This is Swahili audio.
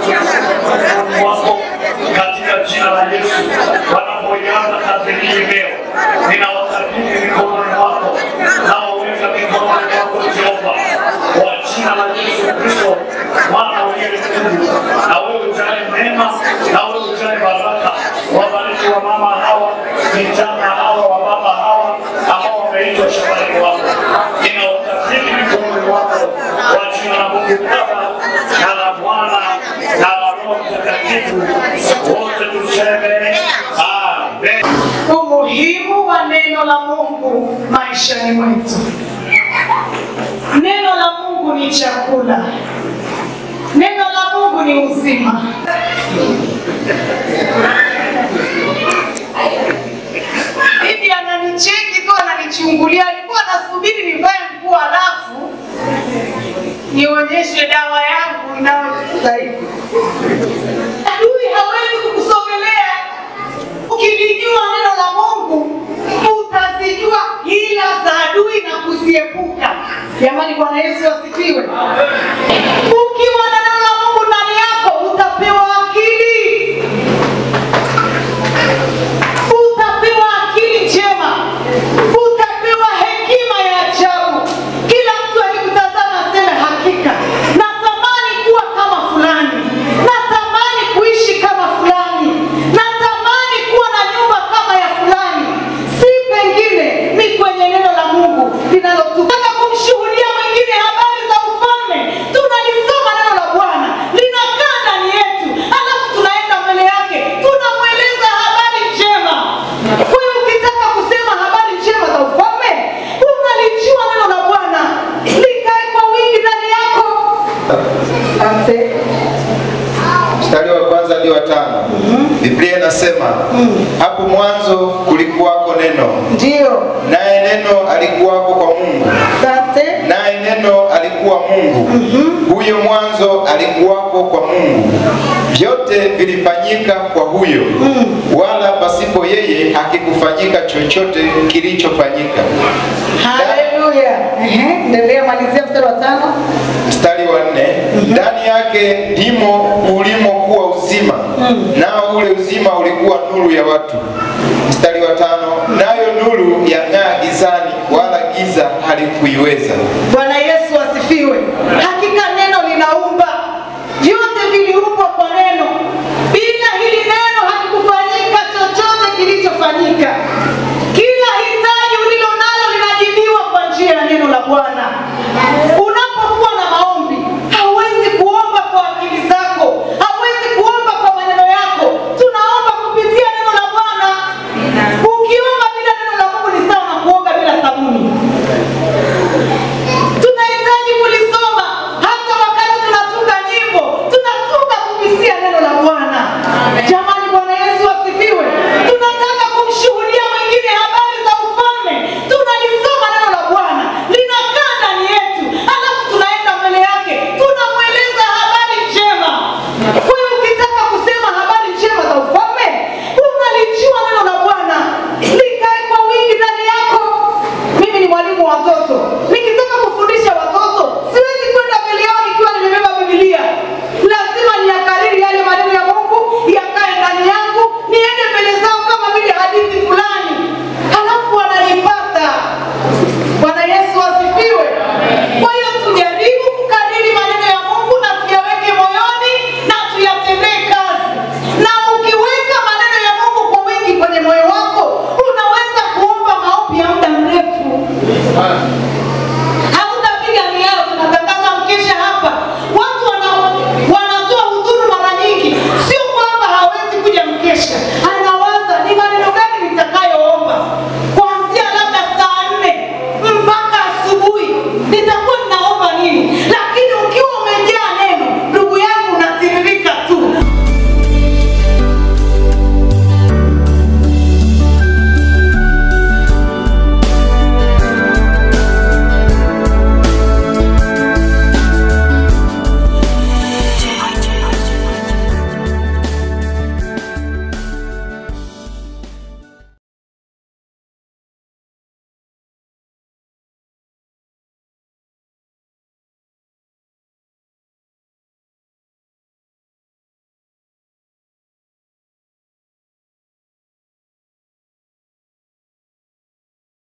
mikononi mwako katika jina la Yesu. Wanapoianza kazi hii leo, ninawakabidhi mikononi mwako, nawaweka mikononi mwako Jehova, kwa jina la Yesu Kristo, mwana uliye mkuu, na wewe ujae mema, na wewe ujae baraka. Wabariki wa mama hawa, vijana hawa, wa baba hawa ambao wameitwa shambani mwako, ninawakabidhi mikononi mwako kwa jina la Mungu Baba na la Mwana na la Roho Mtakatifu, wote tuseme amen. umuhimu wa neno la Mungu maishani mwetu. Neno la Mungu ni chakula, neno la Mungu ni uzima. Bibi ananicheki tu, ananichungulia, alikuwa anasubiri nivae nguo alafu nionyeshe dawa yangu inayostahili. Adui hawezi kukusogelea Ukilijua neno la Mungu utazijua hila za adui na kuziepuka. Jamani, Bwana Yesu asifiwe. Ukiwa na neno la Mungu ndani yako utapewa akili, utapewa akili njema, utapewa hekima ya ajabu. Kila mtu akikutazama aseme, hakika natamani kuwa kama fulani, natamani kuishi kama fulani, natamani kuwa na nyumba kama ya fulani. Si pengine, ni kwenye neno la Mungu linalotutaka kumshuhudia mwingine habari za ufalme. Tunalisoma neno la Bwana linakaa ndani yetu, alafu tunaenda mbele yake tunamweleza habari njema. Wewe ukitaka kusema habari njema za ufalme, unalijua neno la Bwana likae kwa wingi ndani yako. Asante. mstari wa kwanza hadi wa tano biblia inasema hapo mwanzo kulikuwako neno Ndio. naye neno alikuwako kwa mungu Asante. naye neno alikuwa mungu huyo mwanzo alikuwako kwa mungu vyote vilifanyika kwa huyo wala pasipo yeye hakikufanyika chochote kilichofanyika Haleluya. Ehe, endelea malizia mstari wa tano. mstari wa nne ndani yake ndimo ulimokuwa uzima nao ule uzima ulikuwa nuru ya watu mstari wa tano nayo nuru yang'aa gizani wala giza halikuiweza